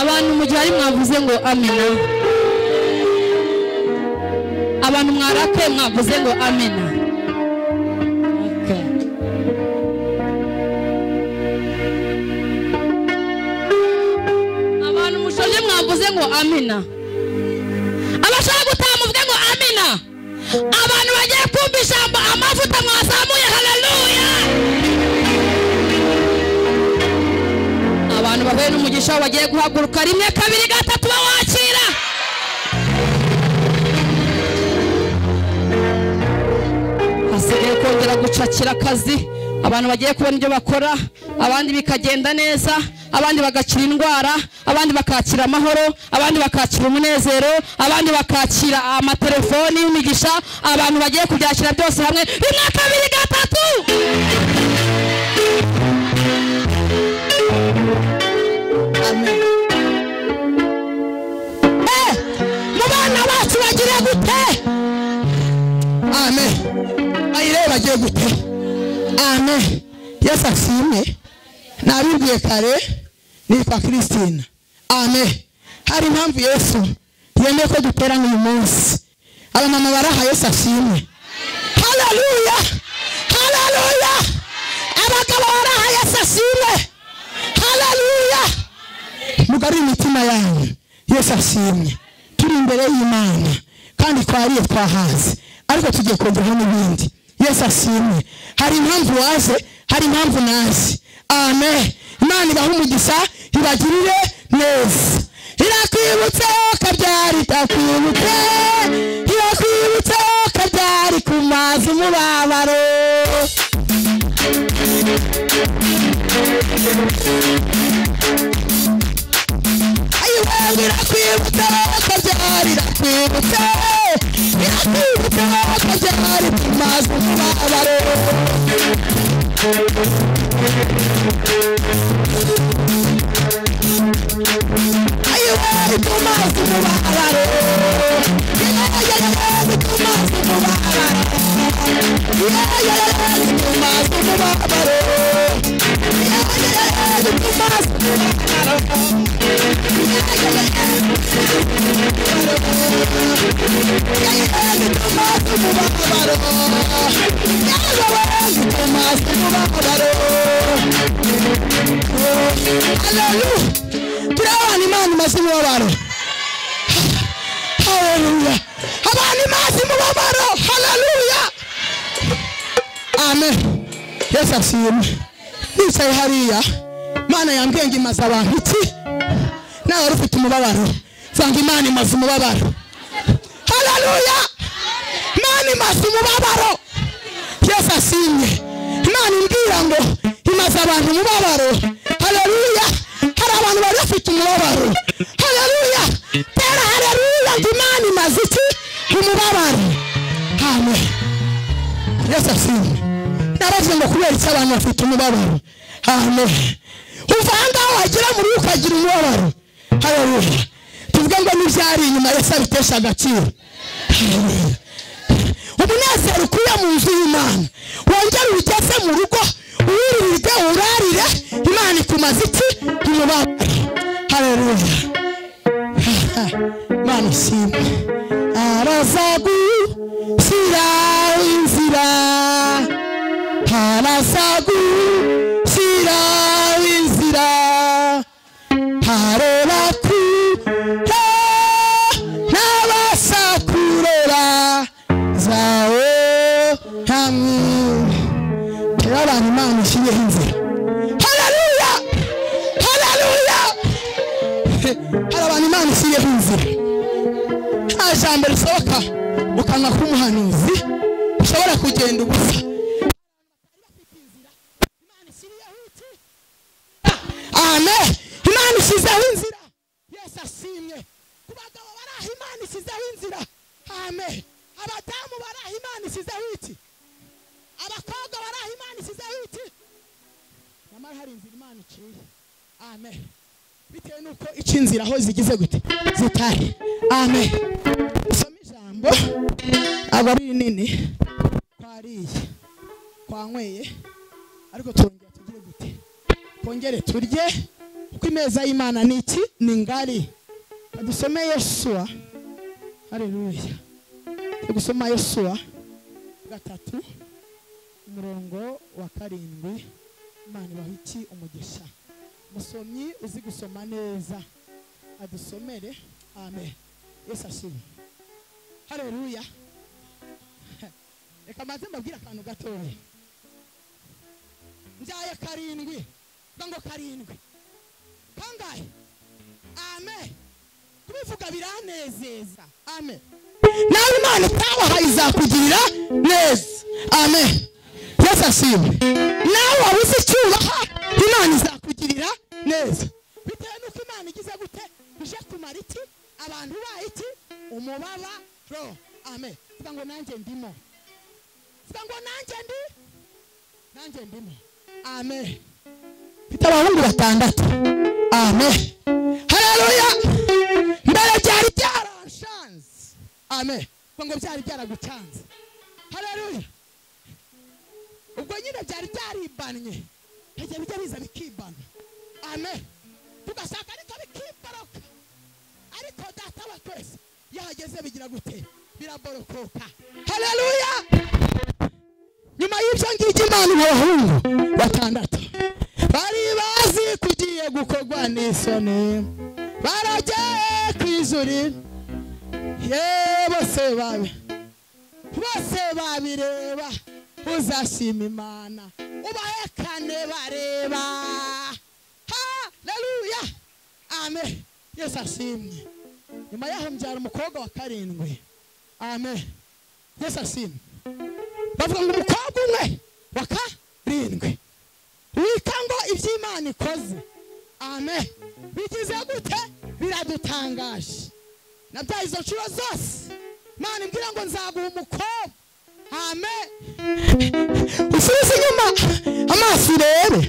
S1: abantu mu gihe ari mwavuze ngo amena abantu mwarakaye mwavuze ngo amena Okay. abantu mushoje mwavuze ngo amina abashaka gutaha muvuge ngo amina abantu bagiye kumva ijambo amavuta mwazamuye haleluya abantu bahuye n'umugisha wabo bagiye guhaguruka rimwe kabiri gatatu bawakira hasigaye kongera gucakira akazi abantu bagiye kubona ibyo bakora abandi bikagenda neza abandi bagakira indwara abandi bakakira amahoro abandi bakakira umunezero abandi bakakira amatelefoni y'imigisha abantu bagiye kubyakira byose hamwe rimwe kabiri gatatu Amen. Eh, mu bana bacu bagira gute
S2: amen ayireba agiye gute amen yesu ashimwe nabibwiye kare nitwa christine amen hari impamvu yesu yemeye ko duterana uyu munsi abamama bari aha yesu ashimwe haleluya haleluya abagabo bari aha yesu ashimwe haleluya mugarure imitima yanyu yesu ashimwe turi imbere y'imana kandi twariye twahaze ariko tugiye kongeraho n'ibindi yesu ashimwe hari impamvu waje hari impamvu naje amen imana ibahe umugisha ibagirire neza irakwibutse kabyari itakwibutse irakwibutse kabyari ku mazi umubabaro ayiwewe irakwibutse kabyari irakwibutse irakwibutse kabyari ku mazi umubabaro ayiwewe ku mazi umubabaro yeyeyeyewe ku mazi umubabaro yeyeyeyewe ku mazi umubabaro yeyeyeyewe ku mazi Hallelujah. turabana imana imaze umubabaro haleluya abantu imaze umubabaro haleluya amen yesu ashimwe nicaye hariya imana yambwiye ngo imaze abantu iki nawe wari ufite umubabaro vanga imana imaze umubabaro haleluya imana imaze umubabaro yesu ashimwe imana imbwira ngo imaze abantu umubabaro haleluya hari abantu bari bafite umubabaro haleluya tera haleluya ngo imana imaze iki umubabaro amen yesu ashimwe naravuze ngo kubera iki abantu bafite umubabaro amen uvanga aho wagera muri we ukagira umubabaro haleluya tuvuge ngo n'ibyari inyuma yesu abitesha agaciro haleluya umunezero ukuye mu nzu y'imana wongere ugeze mu rugo wiriride urarire imana ikumaze iki umubabaro haleluya imana ishimwe araza gushyira inzira araza gushyira inzira harera kure n'abasakurera zawe hamwe turabana imana ishyireho inzira haleluya haleluya hari abantu imana ishyireho inzira nta jambo risohoka mu kanwa k'umuhanuzi ushobora kugenda ubusa ame imana ishyizeho inzira yesu ashimye ku bagabo baraha imana ishyizeho inzira ame abadamu baraha imana ishyizeho iki abakobwa baraha imana ishyizeho iki nyamara hari inzira imana iciye ame bitewe n'uko ica inzira aho zigize gute zitari ame usome ijambo aba ari rinini twariye twanyweye ariko turongera tugire gute twongere turye kuko imeza y'imana ni iki ni ngari dusome yesuwa hareruya turi gusoma yesuwa gatatu umurongo wa karindwi imana ibaha iki umugisha musomyi uzi gusoma neza adusomere amen yesu ashimwe hareruya reka maze mbabwire akantu gatoya mbyaye karindwi vuga ngo karindwi kangahe amen kubivuga biranezeza amen nawe imana itawahaye izakugirira neza amen yesu ashimwe nawe waba uzi icyubaha imana izakugirira neza bitewe n'uko imana igize gute ije kumara iki abantu bayo iki umubabaro amen vuga ngo nanjye ndimo vuga ngo nanjye ndi nanjye ndimo amen mfite abahungu batandatu amen hareruya mbere byari byaranshanze amen vuga ngo byari byaragucanze hareruya ubwo nyine byari byaribanye bijya bijya biza bikibana amen tugashaka ariko bikiboroka ariko data wa twese iyo ahageze bigira gute biraborokoka hareruya nyuma y'ibyo ngibyo imana abahungu batandatu bari bazi kugiye gukorwa n'isoni baragiye ku izuri ye bose babi bose babireba uzashima imana ubahekane bareba haleluya amen yesu ashimwe nyuma yaho mbyara umukobwa wa karindwi amen yesu ashimwe bavuga ngo umukobwa umwe wa karindwi wita ngo iby'imana ikoze amen bigize gute biradutangaje nabyaye izo nshuro zose imana imbwira ngo nzaguha umukobwa amen usubize inyuma amaso urebe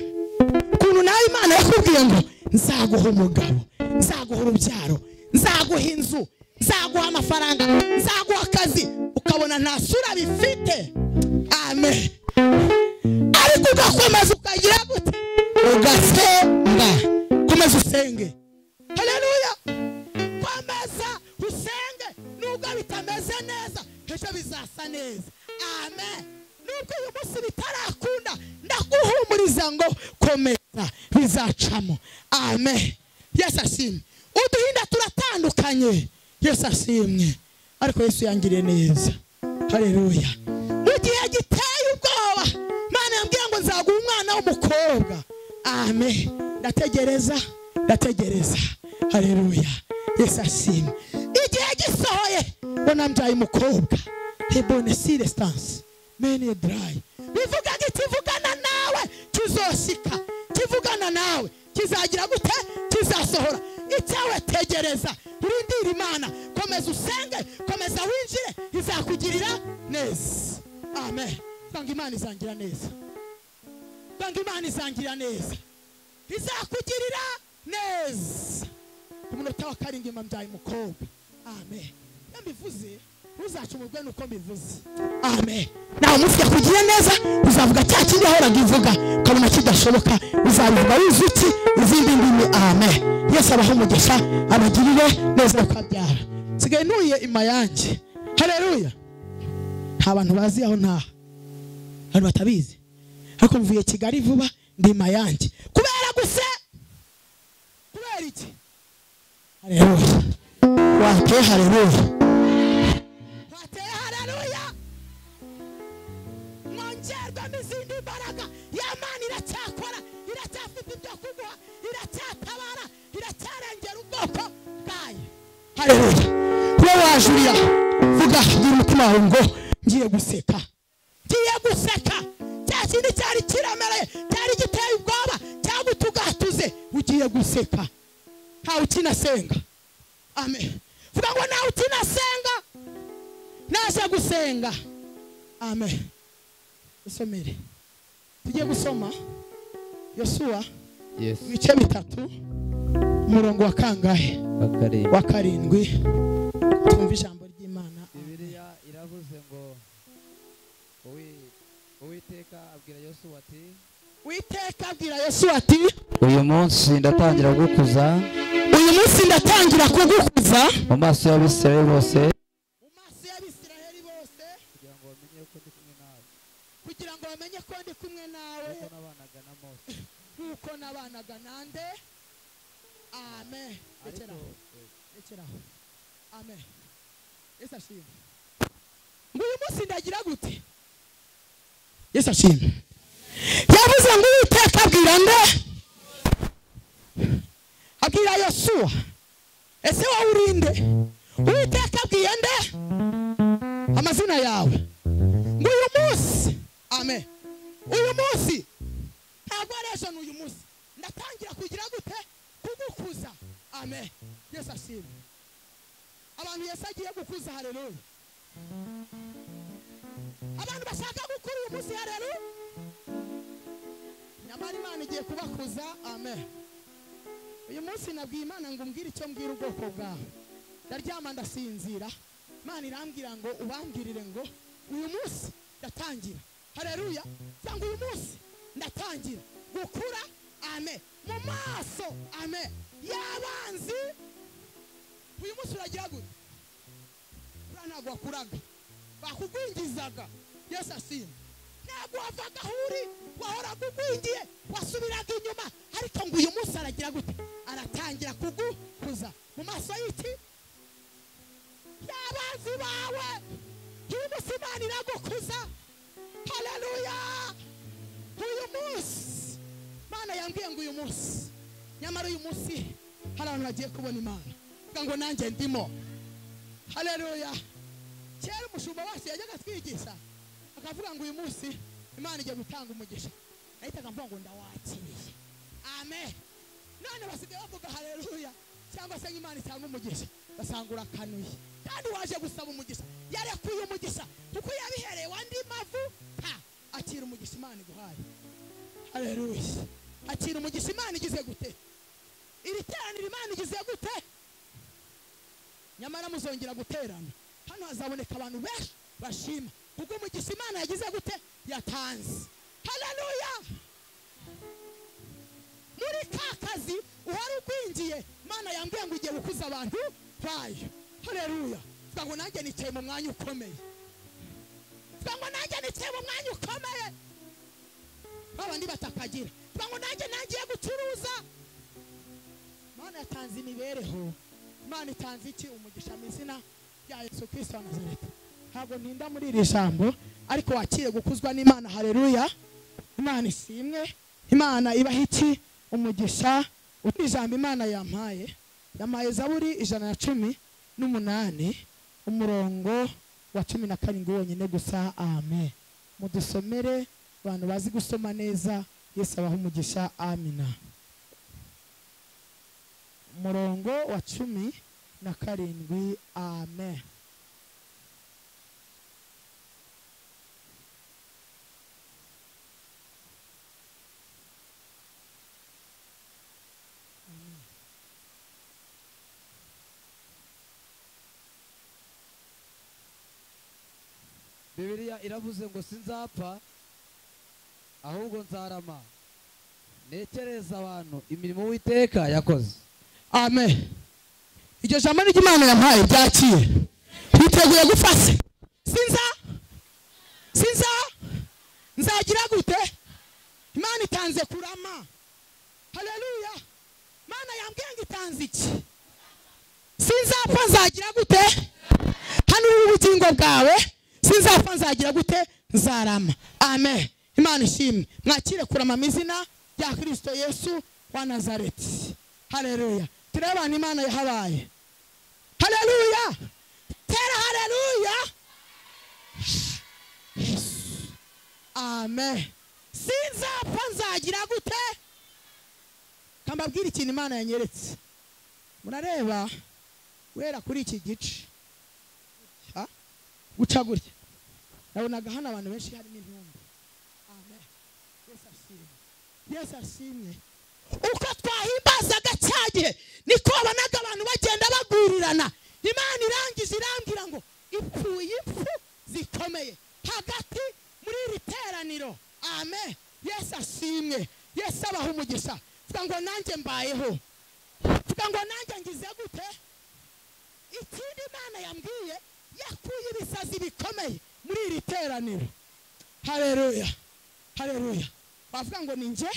S2: ukuntu nawe imana yakubwiye ngo nzaguha umugabo nzaguha urubyaro nzaguha inzu nzaguha amafaranga nzaguha akazi ukabona nta sura bifite amen ariko ugakomeza ukagira gute ugasenga komeza usenge haleluya komeza usenge nubwo bitameze neza ejo bizasa neza amen nubwo uyu munsi bitarakunda ndaguhumuriza ngo komeza bizacamo amen yesu ashimwe uduhinda turatandukanye yesu ashimwe ariko yesu yangiriye neza haleluya mu gihe giteye ubwoba imana yambwiye ngo nzaguha umwana w'umukobwa amen ndategereza ndategereza haleluya yesu ashimwe igihe gisohoye ngo nambyaye umukobwa hebone sirestanse meniye darayi bivuga ngo ikivugana nawe kizoshika kivugana nawe kizagira gute kizasohora icyawe tegereza urindire imana komeza usenge komeza winjire izakugirira neza amen banga imana izangira neza banga imana izangira neza izakugirira neza ku munota wa karindwi mbabyaye umukobwa amen iyo mbivuze ntuzacumurwe nuko mbivuze amen nawe umunsi yakugiriye neza uzavuga cya kindi yahoraga ivuga ukabona kidashoboka uzabivuga wizutse izindi ndimi amen yesu abaha umugisha abagirire neza uko abyara nsigaye ntuye ima yanjye hareruya nta bantu bazi aho ntaha abantu batabizi ariko mvuye kigali vuba ndi ima yanjye kubera gusa kubera iki haleluya wateye haleluya wateye haleluya mwongerwamo izindi mbaraga y'amana iracyakora iracyafite ibyo kuguha iracyatabara iracyarengera ubwoko bwayo haleluya kuba na Julia vuga gira umutima wawe ngo ngiye guseka ngiye guseka cya kindi cyari kiremereye cyari giteye ubwoba cyagutugatuze ugiye guseka ntawe ukinasenga amen vuga ngo ntawe ukinasenga naje gusenga amen usomere tugiye gusoma yosuwa
S5: Yes.
S2: ibice bitatu umurongo wa kangahe
S5: Bakareba.
S2: wa karindwi twumva ijambo ry'imana
S6: bibiliya iravuze ngo uwi- uwiteka abwira yosuwa ati
S2: witeka abwira yosuwa ati
S5: uyu munsi ndatangira gukuza
S2: uyu munsi ndatangira kugukuza
S5: mu maso y'abisirayeli bose
S2: mu maso y'abisiraheli bose
S6: kugira ngo bamenye uko ndi kumwe nawe
S2: kugira ngo bamenye ko ndi kumwe nawe
S6: kuko nabanaga na mose
S2: nk'uko nabanaga nande amen rekera aho rekera aho amen yesu ashimwe ngo uyu munsi ndagira gute yesu ashimwe yavuze ngo uwiteka abwira nde abwira yosuwa ese wowe uri nde uwiteka abwiye nde amazina yawe ngo uyu munsi amen uyu munsi ntabwo ari ejo ni uyu munsi ndatangira kugira gute kugukuza amen yesu ashimwe abantu yesu agiye gukuza hareruya abantu bashaka gukura uyu munsi hareruya nyamara imana igiye kubakuza amen uyu munsi nabwiye imana ngo umbwire icyo mbwira ubwoko bwawe ndaryama ndasinzira imana irambwira ngo ubambwirire ngo uyu munsi ndatangira hareruya cyangwa uyu munsi ndatangira gukura amen mu maso amen y'abanzi uyu munsi uragira gute buriya ntabwo wakuraga bakugwingizaga yesu ashimwe ntabwo wavaga aho uri wahoraga ugwingiye wasubiraga inyuma ariko ngo uyu munsi aragira gute aratangira kugukuza mu maso y'iki y'abanzi bawe uyu munsi imana iragukuza haleluya uyu munsi imana yambwiye ngo uyu munsi nyamara uyu munsi hari abantu bagiye kubona imana vuga ngo nanjye ndimo haleluya kera umushumba wacu yajyaga atwigisha akavuga ngo uyu munsi imana igiye gutanga umugisha nahitaga mvuga ngo ndawakiriye amen none basigaye bavuga haleluya cyangwa se ngo imana itanga umugisha basanga urakanuye kandi waje gusaba umugisha yarekuye umugisha kuko yabihereye wandi mavu ha akira umugisha imana iguhaye haleluya akira umugisha imana igize gute iri teraniro imana igize gute nyamara muzongera guterana hano hazaboneka abantu benshi bashima kuko umugisha imana yagize gute yatanze haleluya muri ka kazi uhari ugwingiye imana yambwiye ngo igiye gukuza abantu bayo haleluya tuvuga ngo nanjye nicaye mu mwanya ukomeye tuvuga ngo nanjye nicaye mu mwanya ukomeye babandi batakagira tuvuga ngo nanjye nangiye gucuruza imana yatanze imibereho imana itanze iki umugisha mu izina rya yesu kirisito wa nazareti ntabwo ntinda muri iri jambo ariko wakiriye gukuzwa n'imana haleluya imana isimwe imana ibaha iki umugisha uti ijambo imana yampaye yampaye zaburi ijana na cumi n'umunani umurongo wa cumi na karindwi wonyine gusa amen mudusomere abantu bazi gusoma neza yesu abaha umugisha amina umurongo wa cumi na karindwi amen
S6: bibiliya iravuze ngo sinzapfa ahubwo nzarama ntekereza abantu imirimo uwiteka yakoze
S2: amen iryo jambo ni ry'imana yampaye ryakire twiteguye gufashe sinza sinza nzagira gute imana itanze kurama haleluya imana yambwiye ngo itanze iki sinzapfa nzagira gute hano uri ubugingo bwawe sinzapfa nzagira gute nzarama amen imana ishimwe mwakire kurama mu izina rya kirisito yesu wa nazareti haleluya turebe abantu imana yahabaye haleluya tera haleluya Yesu. amen sinzapfa nzagira gute kambabwira ikintu imana yanyeretse murareba guhera kuri iki gice ha? guca gutya nabonaga hano abantu benshi harimo intumbi amen yesu ashimwe yesu ashimwe uko twahimbazaga cya gihe niko wabonaga abantu bagenda bagurirana imana irangiza irambwira ngo ipfuye impfu zikomeye hagati muri iri teraniro amen yesu ashimwe yesu abaha umugisha vuga ngo nanjye mbayeho vuga ngo nanjye ngize gute ikindi imana yambwiye yakuye ibisazi bikomeye muri iri teraniro hareruya hareruya wavuga ngo ni njye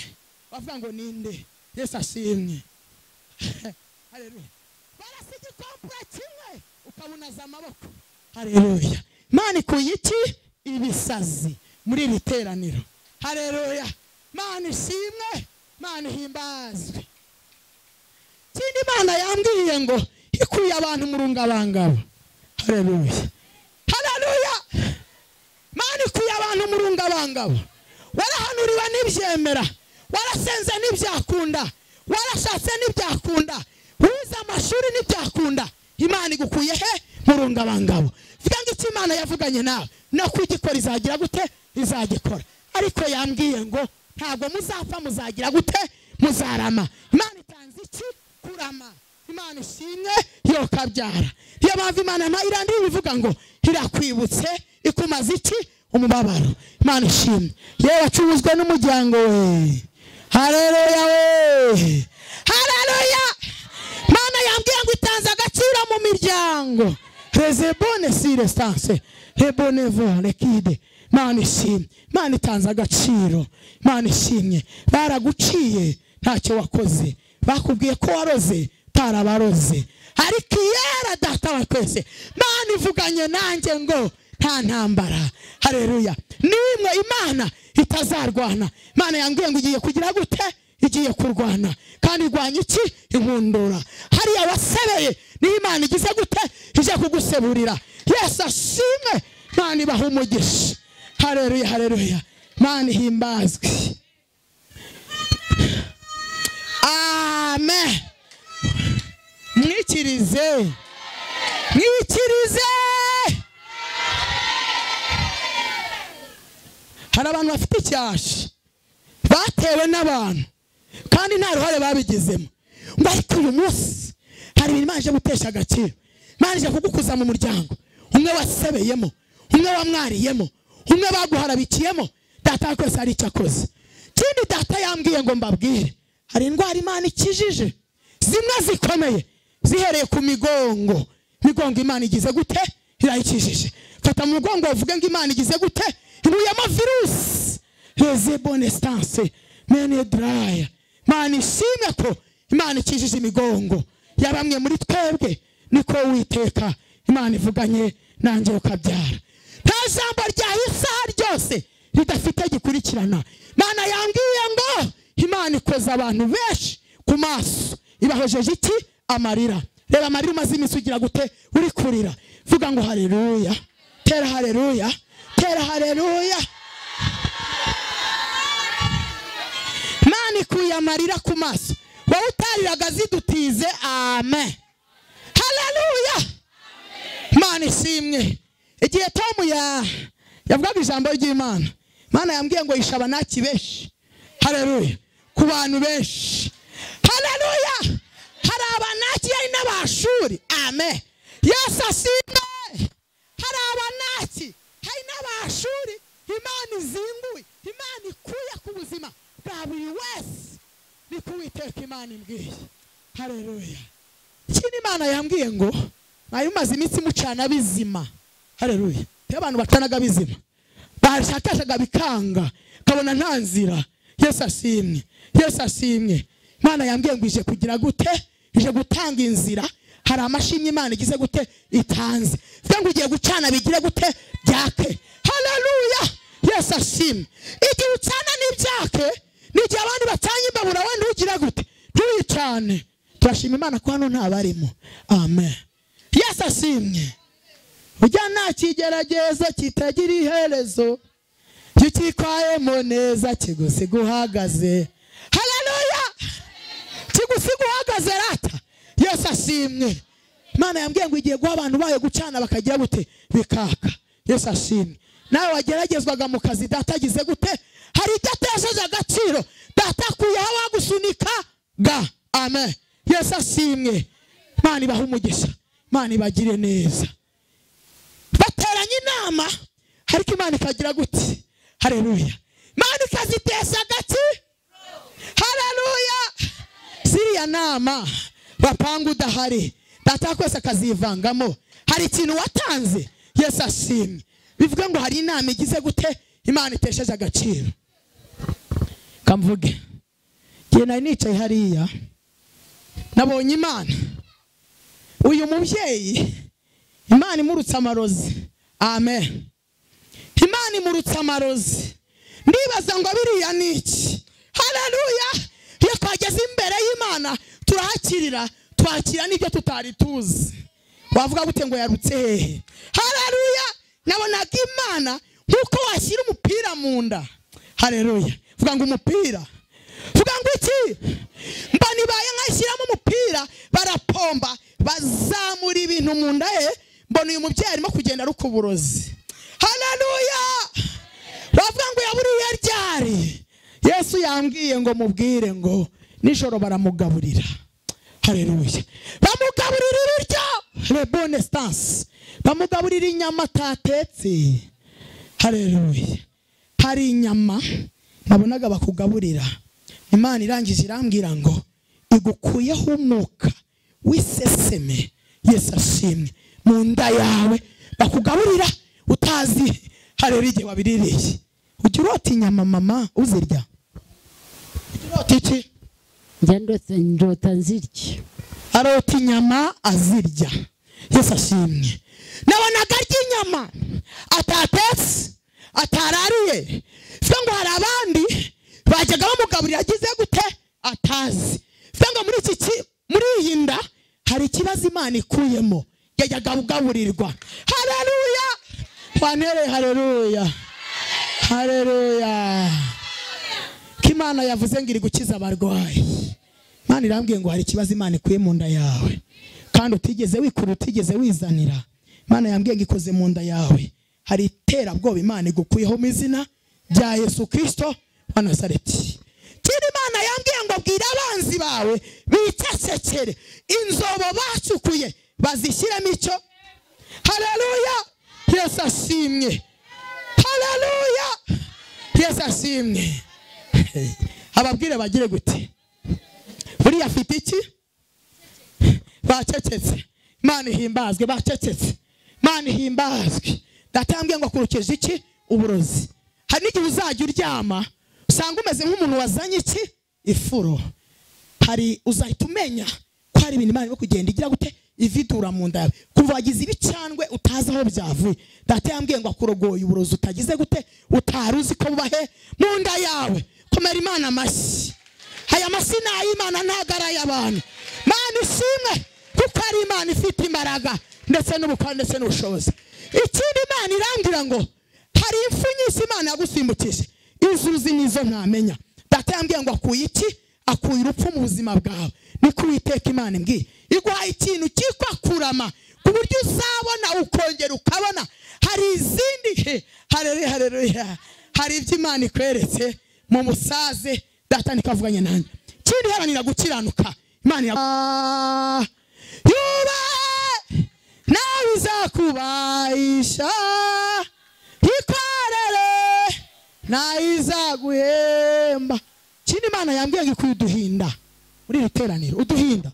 S2: wavuga ngo ni nde yesu ashimwe hareruya barasa igikompura kimwe ukabunaza amaboko hareruya imana ikuye iki ibisazi muri iri teraniro hareruya imana ishimwe imana ihimbazwe ikindi imana yambwiye ngo ikuye abantu mu rungabangabo hareruya hareruya imana ikuye abantu mu rungabangabo warahanuriwe n'ibyemera warasenze n'ibyakunda warashatse n'ibyakunda wize amashuri n'ibyakunda imana igukuye he mu rungabangabo vuga ngo icyo imana yavuganye nawe no kugikora izagira gute izagikora ariko yambwiye ngo ntabwo muzapfa muzagira gute muzarama imana itanze iki kurama imana ishimwe yokabyara iyo mpamvu imana nta irangira ibivuga ngo irakwibutse ikumaze iki umubabaro imana ishimwe yewe wacuruzwe n'umuryango we hareruya we hareruya imana yambwiye ngo itanze agaciro mu miryango rezebone si resanse rebonevore kide imana ishimwe imana itanze agaciro imana ishimye baraguciye ntacyo wakoze bakubwiye ko waroze utarabaroze ariko iyera data wa twese imana ivuganye nanjye ngo nta ntambara hareruya nimwe imana itazarwana imana yambwiye ngo igiye kugira gute igiye kurwana kandi irwanya iki inkundura hariya wasebeye niyo imana igize gute ije kuguseburira yesu ashimwe imana ibaha umugisha hareruya hareruya imana ihimbazwe amen mwikirize mwikirize hari abantu bafite icyasha batewe n'abantu kandi nta ruhare babigizemo ngo ariko uyu munsi hari ibintu imana ije gutesha agaciro imana ije kugukuza mu muryango umwe wasebeyemo umwe wamwariyemo umwe baguharabikiyemo data wa twese hari icyo akoze ikindi data yambwiye ngo mbabwire hari indwara imana ikijije zimwe zikomeye zihereye ku migongo migongo imana igize gute irayikijije fata mu mugongo uvuge ngo imana igize gute ibuyemo virusi rezebone sitanse mene daraya imana ishimwe ko imana ikijije imigongo ya bamwe muri twebwe niko witeka imana ivuganye nanjye ukabyara nta jambo ryawe isaha ryose ridafite gikurikirana imana yambwiye ngo imana ikoza abantu benshi ku maso ibahojeje iki amarira reba amarira umaze iminsi ugira gute uri kurira vuga ngo hareruya tera hareruya tera hareruya imana ikuye amarira ku maso wowe utariraga zidutize amen hareruya imana ishimwe igihe tom ya yavugaga ijambo ry'imana imana yambwiye ngo yisha abanaki benshi hareruya ku bantu benshi hareruya hari abanaki yari n'abashuri amen yesu ashimwe hari abanaki hari n'abashuri imana izinguye imana ikuye ku buzima bwa buri wese ni kuwiteka imana imbwiye hareruya ikindi imana yambwiye ngo mwari mumaze iminsi mucana bizima hareruya iyo abantu bacanaga bizima bashakashaga bikanga ukabona nta nzira yesu ashimwe yesu ashimwe imana yambwiye ngo ije kugira gute ije gutanga inzira hari amashimwe imana igize gute itanze mvuga ngo ugiye gucana bigire gute byake haleluya yesu ashimwe igihe ucana n'ibyake n'igihe abandi bacanye imbabura wenda ugira gute ntuyicane turashima imana ko hano ntabarimo amen yesu ashimwe ujya nta kigerageza kitagira iherezo kikwayemo neza kigusiga uhagaze haleluya kigusiga uhagaze rata yesu ashimwe imana yambwiye ngo igihe guha abantu bayo gucana bakagira gute bikaka yesu ashimwe nawe wageragezwaga mu kazi data agize gute hari icyo atesheje agaciro data akuyeho abagusunika ga amen yesu ashimwe imana ibahe umugisha imana ibagire neza bateranye inama ariko imana ikagira gute hareruya imana ikazitesha agati hareruya ziriya nama bapanga udahari data kwese akazivangamo hari ikintu watanze yesu ashimye bivuga ngo hari inama igize gute imana itesheje agaciro kamvuge njye nari nicaye hariya nabonye imana uyu mubyeyi imana imurutse amarozi amen imana imurutse amarozi ndibaza ngo biriya ni iki hareruya iyo twageze imbere y'imana turahakirira twakira n'ibyo tutari tuzi wavuga gute ngo yarutse hehe hareruya nabonaga imana nk'uko washyira umupira mu nda hareruya vuga ngo umupira vuga ngo iki mba nibaye nkashyiramo umupira barapomba bazamura ibintu mu nda ye mbona uyu mubyeyi arimo kugenda aruka uburozi haleluya bavuga ngo yaburiye ryari yesu yambwiye ngo mubwire ngo nijoro baramugaburira haleluya bamugaburira ibiryo rebone sitansi bamugaburira inyama atatetse haleluya hari inyama nabonaga bakugaburira imana irangije irambwira ngo igukuyeho umwuka w'iseseme yesu ashimwe mu nda yawe bakugaburira utazi harera igihe wabiririye ujya urota inyama mama uzirya ujya urota iki
S7: njya ndota ndota nzirya
S2: arota inyama azirya yesu ashimwe nabonaga arya inyama atatetse atarariye bivuga ngo hari abandi bajyaga bamugaburira agize gute atazi bivuga ngo muri iki ki- muri iyi nda hari ikibazo imana ikuyemo yajyaga kugaburirwa hareruya wantereye hareruya hareruya ko imana yavuze ngo iri gukiza abarwayi Imana irambwiye ngo hari ikibazo Imana ikuye mu nda yawe kandi utigeze wikura utigeze wizanira Imana yambwiye ngo ikoze mu nda yawe hari iterabwoba Imana igukuyeho mu izina rya Yesu Kristo wa Nazareti kindi Imana yambwiye ngo bwira abanzi bawe bicecekere inzobo bacukuye bazishyiremo icyo hareruya Yesu ashimwe hareruya Yesu ashimwe ababwire bagire gute buriya afite iki bacecetse imana ihimbazwe bacecetse imana ihimbazwe ndatambwe ngo akurukije iki uburozi hari n'igihe uzajya uryama usanga umeze nk'umuntu wazanye iki ifuro hari uzahita umenya ko hari ibintu imana irimo kugenda igira gute ividura mu nda yawe kuva wagize ibicandwe utazi aho byavuye data yambwiye ngo akurogoye uburozi utagize gute utari uzi ko buba he mu nda yawe komera imana amashyi aya masi ni ay'imana ntabwo ari ay'abantu mana ishimwe kuko ari imana ifite imbaraga ndetse n'ubukora ndetse n'ubushobozi ikindi imana irambwira ngo hari impfu nyinshi imana yagusimbukije izo uzi n'izo ntamenya data yambwiye ngo akuye iki akuye urupfu mu buzima bwawe niko uwiteka imana imbwiye iguhaye ikintu cyitwa kurama ku buryo uzabona ukongera ukabona hari izindi he hareruya hareruya hari ibyo imana ikweretse mu musaze data nikavuganye nanjye kindi haranira gukiranuka imana ya yube nawe izakubahisha ikorere nayo izaguhemba kindi imana yambwiye ngo ikwiye uduhinda muri iri teraniro uduhinda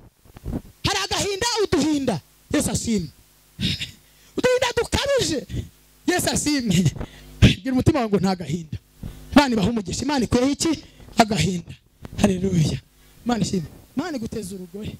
S2: hari agahinda uduhinda yesu ashimwe uduhinda dukabije yesu ashimwe gira umutima wawe ngo nta gahinda imana ibaha umugisha imana ikuyeho iki agahinda hareruya imana ishimwe imana iguteza urugore